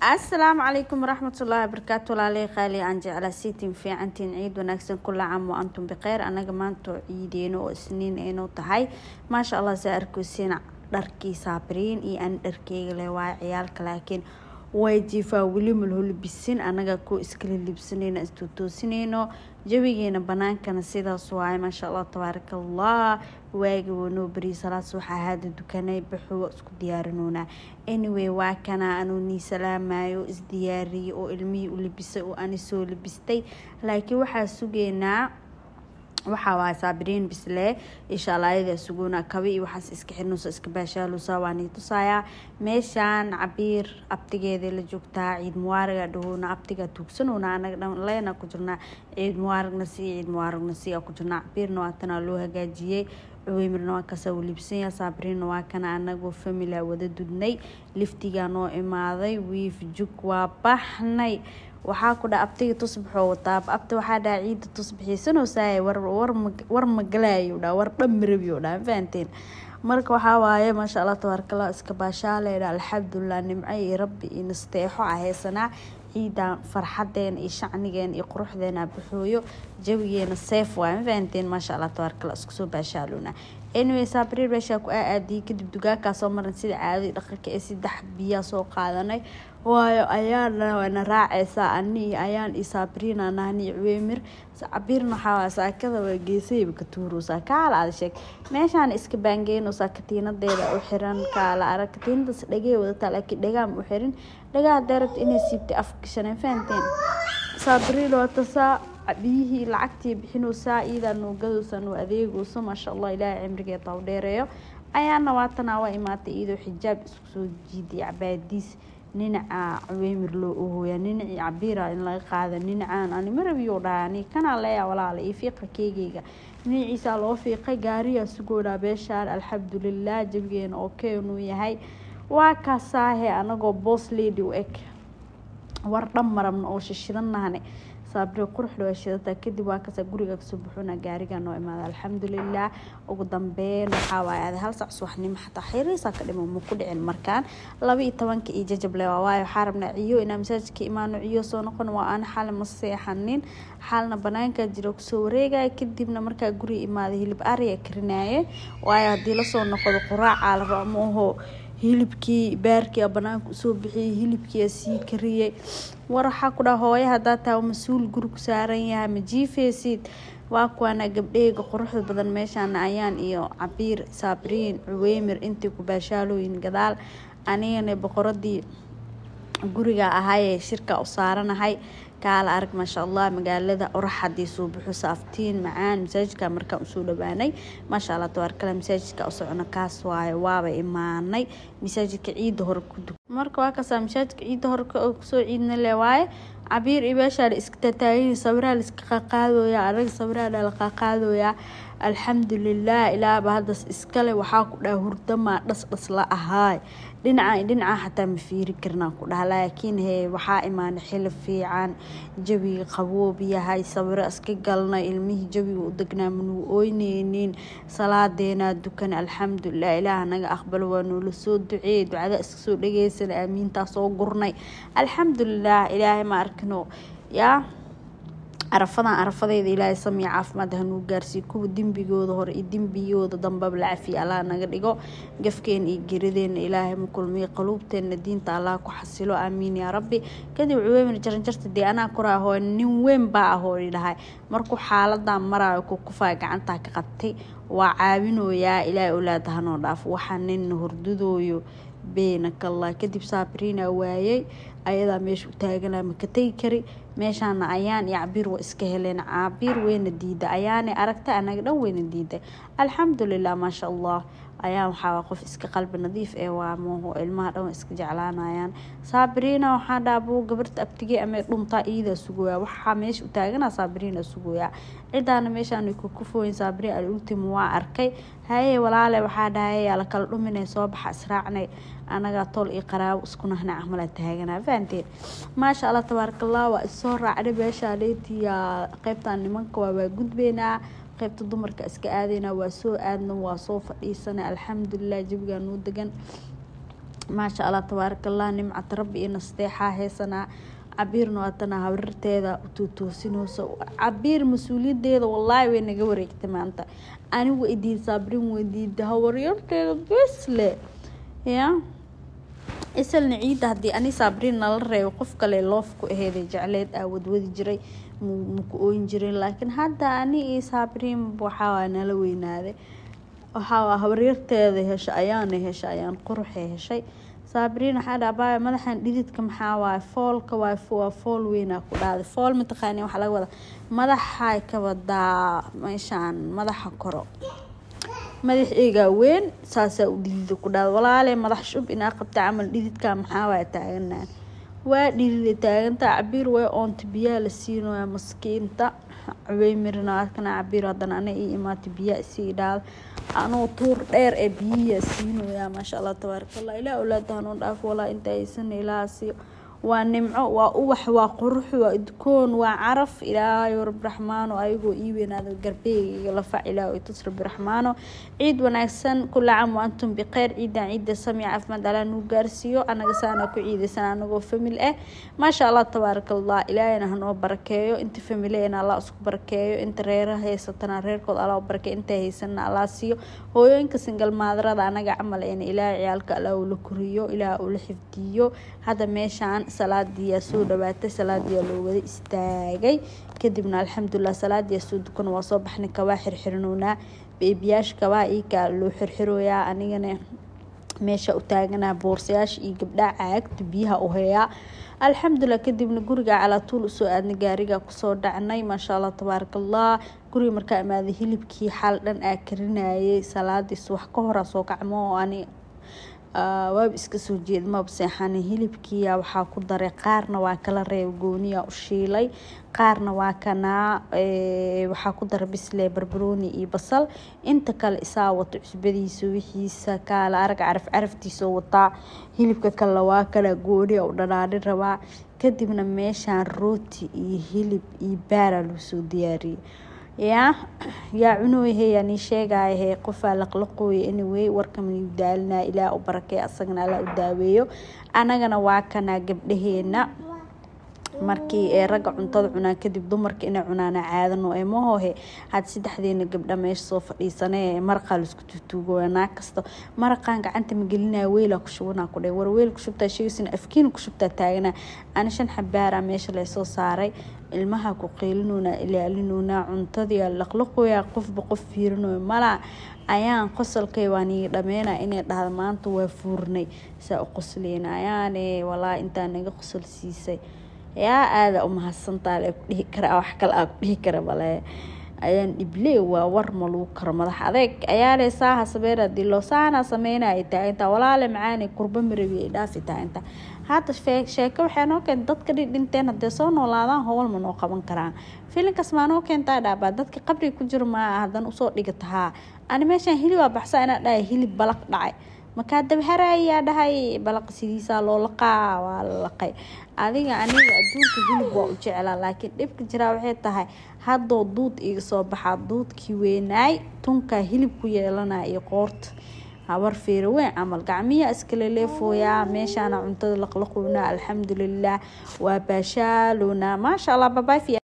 asalaamu calaykum waraxmatullaahi wabarakaatu walaaley qaali aan jeclaa siitiin fiicantiin ciid wanaagsan kula caam wa antum bikeyr anaga maanta ciideeno oo isniin aynu tahay maasha allah saa arkeysiin dharkii saabiriin iyo aan dharkeyga leh waa ciyaalka laakiin way jiifaa weli malholibisin anaga ku iskala libsanayno istuutoosinayno jawigeena banaankana sidaas waaye maasha allah tabaaraka allah waaga wanoo beriya salaas waxaa haada dukanay baxo isku diyaarinoonaa anyway waa kana anuu nii salaamayo isdiyaariyay oo ilmihii u libisay oo ani soo libistay laakiin waxaa sugeynaa waxaa waay saabiriin bisle insha allah ayadaa sugoona kaba iyo waxaas iska xirnusa iska baashaalusa waa nii tusayaa meeshaan cabiir abtigeeda la joogtaa ciid muwaaraga dhahoona abtiga tuugsanoona anaga dhan leena ku jirnaa ciid muwaaragna sii ciid muwaaragna sii ku jirnaa cabiirna waa tanaa loo hagaajiyey cuweymirna waa kasaa libsanya saabiriinna waa kana anagoo famila wada dudnay liftigaa noo imaaday wiif jug waa baxnay waxaa ku dha abtiga tusbaxoo wataa abta waxaa dhaha ciida tusbaxiisanoosaay war magalaayo dha war dhamarabiyo dha fahanteen marka waxaa waaye maasha allah tabaarkala iska baashaaleyda alxamdulilah nimco iyo rabbi iyo nasteexo a haysanaa ciidan farxadeena iyo shacnigeena iyo quruxdeena baxooyo jawigeena seef waay ma fahanteen maasha allah tabaarkala isku soo baashaalona anyway saabiriir meeshaa ku aaadiyay kadib dugaagkaa soo maran sida caadadii dhaqanka ee saddex biyaa soo qaadanay waayo ayaana wana raaceysaa ani iyo ayaan iyo saabiriina nahni cuweymir cabiirna waxaa saakada waa geesayba ka tuuroosaa kaala aada sheeg meeshaan iska baangeynoosaa katiinadeeda u xiran kaala arag katiinadaas dhagey wadataa laakiin dhagaam u xirin dhagaa hadee rabta inay siibtay afgashaneen fahanteen saabiriin watasaa biyihii lacagtii bixinoosaa iidaa nuugadoosa nuu adeegooso maasha allah ilaahay cimrigeeda u dheereeyo ayaana waatanaa waa imaatay iyadoo xijaab isku soo jiiday cabaadiis dhinaca cuweymir loo ohooya dhinacii cabiira in laga qaada dhinacaan ani marabiyo dhahay ani kanaa leeya walaala iyo fiiqa keegeyga dhinaciisaa loo fiiqay gaariyaa sugoonaa beeshaan alxamdulilah jabigeena oo keenuu yahay waa kaasaahe anagoo boos lady u eg war dhan marabna oo shishidanahane saabire quruxda waa shidataa kadib waa kasaa guriga kasoo buxuna gaariga noo imaada alxamdulilah ugu dambeyn waxaa waaye ada hal sac subaxnimo xataa xiriisaa ka dhimo ma ku dhicin markaan laba iyo tobanka iyo jajable waa waayo waxaa rabnaa ciyo inaa masaajidka imaano ciyo soo noqon waa aan xali ma seexanin xaalna banaanka jiro kusoo wareegaya kadibna markaa guriga imaada hilib ariya karinaye waayo haddii lasoo noqdo quraacaa la rabo maaho hilibkii baarkii banaanka usoo bixiyay hilibkii sii kariyey war waxaa ku dhaha hooya hadaa taa mas-uul guri ku saaran yahay ma jiifeysid waa kuwaana gabdheyga quruxda badan meeshaana ayaan iyo cabiir saabiriin cuweymir intii ku baashaalooyin gadaal anigana boqoradii guriga ahaayee shirka u saaranahay kaala arag maasha allah magaalada orax hadii soo buxo saaftiin macaan masaajidka markaan usoo dhawaanay maasha allah tabaarkale masaajidka u socono kaas waayo waaba imaanay masaajidka ciidda hore ku dug marka waa kasaa masaajidka ciidda hore kusoo ciidna le waaye cabiir iyo meeshaa la iska tataagin sawiraa la iska qaqaadooya anaga sawiraana la qaqaadooyaa alxamdulilah ilaaba haddas iskale waxaa ku dhaha hurdamaa dhas dhas la ahaay dhinaca dhinaca xataa ma fiiri karnaa ku dhaha laakiin he waxaa imaana xilib fiican jawiga qaboob yahay sawiro iska galnay ilmihii jawiga u degnaa manuu ooyneynin salaadeenaa dukan alxamdulilah ilaah naga aqbalo waa noola soo duceeyey ducada iska soo dhageysana aamiintaa soo gurnay alxamdulilah ilaahay ma arkino yaa carafadan carafadeeda ilaahay samiya caafimaad hanuu gaarsiiyo kuwa dembigooda hore iyo dembigooda dambaba la cafiya allah naga dhigo gafkeena iyo gerideena ilaahay ma kulmiyo qaluubteena diinta allah ku xasilo aamiin yaa rabbi kadib cuweymir jaranjarta dee anaa koraa ahoo nin weyn baa ahoo dhahay markuu xaaladan maraayo kukufaa gacantaa ka qabtay waa caawinooyaa ilaahay olaada hanoo dhaafo waxaa nina hordadooyo beenakallah kadib saabiriina waayey ayadaa meesha u taaganaa maka tegi kari meeshaana ayaan iyo cabiir waa iska heleen cabiir weyna diiday ayaanay aragtay anaga dhan weyna diiday alxamdulilah maasha allah ayaan waxaa qof iska qalbi nadiif ee waa mooho ilmaha dhan iska jeclaanayaan saabiriina waxaa dhaabuu gabarta abtigey ama dhuntaa iidaa sugooyaa waxaa meesha u taaganaa saabiriina sugooyaa cidaana meeshaan kukufooyin saabiriin alultim waa arkay haye walaale waxaa dhahay yaa la kala dhuminay soo baxa israacnay anagaa tool iyo qaraabo isku nahna camala taaganaa fahanteen maasha allah tabaarakallah waa isoo raacnay meeshaa leetiya qeybtan nimanka waa waa gudbeynaa qeybta dumarka iska aadeyna waa soo aadna waa soo fadhiisanay alxamdulilah jabigaa noo degan maasha allah tabaarakallah nimcata rabbi iyo nasteexaa heesanaa cabiirna waatana habarirteeda utuutoosinayso cabiir mas-uuliyadeeda wallaahi way naga wareegtay maanta anigu idiin saabrin weydiida hawaryarteeda besle ya isalna ciidda haddii ani saabrin nala reebo qof kale loofku aheeday jecleed aa wadwadi jiray maku ooyin jirin laakiin hadda ani iyo saabrin waxaa nala weynaaday waxaa habaryarteeda hesha ayaana hesha ayaan quruxee heshay saabrin waxaa dhaabaya madaxan dhididka maxaa waaye foolka waay waa fool weynaa ku dhaaday fool mataqaani waxaa laga wadaa madaxay ka wadaa meeshaan madaxa koro madax eegaa weyn saasaa u dhidida ku dhaaday walaale madax shub inaa qabta camal dhididka maxaa waaya taaganaan waa dhidida taagantaa cabiir way oonta biyaa la siinoyaa maskiinta cabey mirina arkana cabiir haddana ana ii imaata biyaa isii dhaada anoo tuur dheer ee biyiyaa siinoyaa maasha allah tabaarakallah ilaa awlaada hanoo dhaafo walaa inta haysana ilaaha siiyo waa nimco waa ubax waa qurux waa idkoon waa caraf ilaahayo rabbi raxmaano ayagoo ii weynaada garbeegayga lafac ilaahay tus rabbi raxmaano ciid wanaagsan kula cam wa antum bikheyr ciidan ciidda samic caafimaad alaa nuu gaarsiiyo anaga saana ku ciidaysan anagoo famil ah maasha allah tabaarakallah ilaahayna hanoo barakeeyo inta famileena allah isku barakeeyo inta reera haysatana reerkood allah u barakeeyo inta haysanna allah siiyo hooyooyinka singal maadarada anaga camal eena ilaahay ciyaalka allah ula koriyo ilaah ula xifdiyo hadda meeshaan salaadiyaa soo dhawaatay salaadiyaa loo wada istaagay kadibna alxamdulilah salaadiyaa soo dukan waa soo baxnay kabaa xirxirinoonaa beebiyaasha kabaa iikaa loo xirxirooyaa anigana meesha u taaganaa boorsayaasha iyo gabdhaha caagta biyaha u hayaa alxamdulilah kadibna guriga calaatuul usoo aadnay gaariga kusoo dhacnay maasha allah tabaarakallah guriga markaa imaaday hilibkii xaal dhan aa karinayay salaadiis wax ka horaa soo kacmo oo ani waaba iska soo jeeda maba seexani hilibkiya waxaa ku daray qaarna waa kala reeb gooniya u shiilay qaarna waa kanaa waxaa ku daray bisle barbarooni iyo basal inta kale isaa wato cusbadiisa wixiisa kaala arag caraf caraftiisa wataa hilibka kale waa kana gooniya u dhanaani rabaa kadibna meeshaan rooti iyo hilib iyo baara loo soo diyaariyay yaa yaa cunooyahe yaa nii sheegayahe qofaa laqlaqooya anyway warkamaniu daalinaa ilaah u barakey asagana alla u daaweeyo anagana waa kanaa gabdhaheena markii ee ragga cuntada cunaan kadib dumarka inay cunaana caadano ee mahohe had saddexdeena gabdha meesha soo fadhiisanee maraqaa laisku tutuugoya naag kasta maraqaan gacanta magelinaya weylaa ku shubanaa ku dhe war weyl ku shubtaa sheegaysina afkiina ku shubtaa taaganaa ana shan xabaaraa meesha laysoo saaray ilmaha ku qeylinoonaa ilaalinoonaa cuntadii laqlaqoyaa qofba qof fiirinoy malaa ayaan qosolkay waan ii dhameyna inay dhahda maanta waa fuurnay saa u qosleyna ayaane walaa intaa naga qosol siisay yaa aada umahadsantaa le ku dhihi kara wax kale aa ku dhihi kara bale ayaan dhible waa war ma lagu karo madax adeeg ayaale saaha sameynaa dilo saana sameynaya taaginta walaale macaani kurba marabi ay dhaafi taaginta hadda sheeko waxay noo keenta dadka dhinteen hadee soo noolaadaan howl ma noo qaban karaan filinkaas maa noo keentaa dhaabaa dadka qabriga ku jiro maa hadan usoo dhigatahaa ani meeshaan hilibaa baxsa inaa dhahay hilib balaq dhacay markaa dabharayaa dhahay balaq sidiisaa loo laqaa waa la laqay adiga aniga adduunka hilib waa u jeclaa laakiin dhibka jiraa waxay tahay haddoo duud iga soo baxaa duudkii weynaay tunkaa hilib ku yeelanaya iyo qoorta habar fiiro weyn camal gacmiya iskala leefooyaa meeshaana cuntada laqlaqownaa alxamdulilah waa baashaalowna maasha allah babaay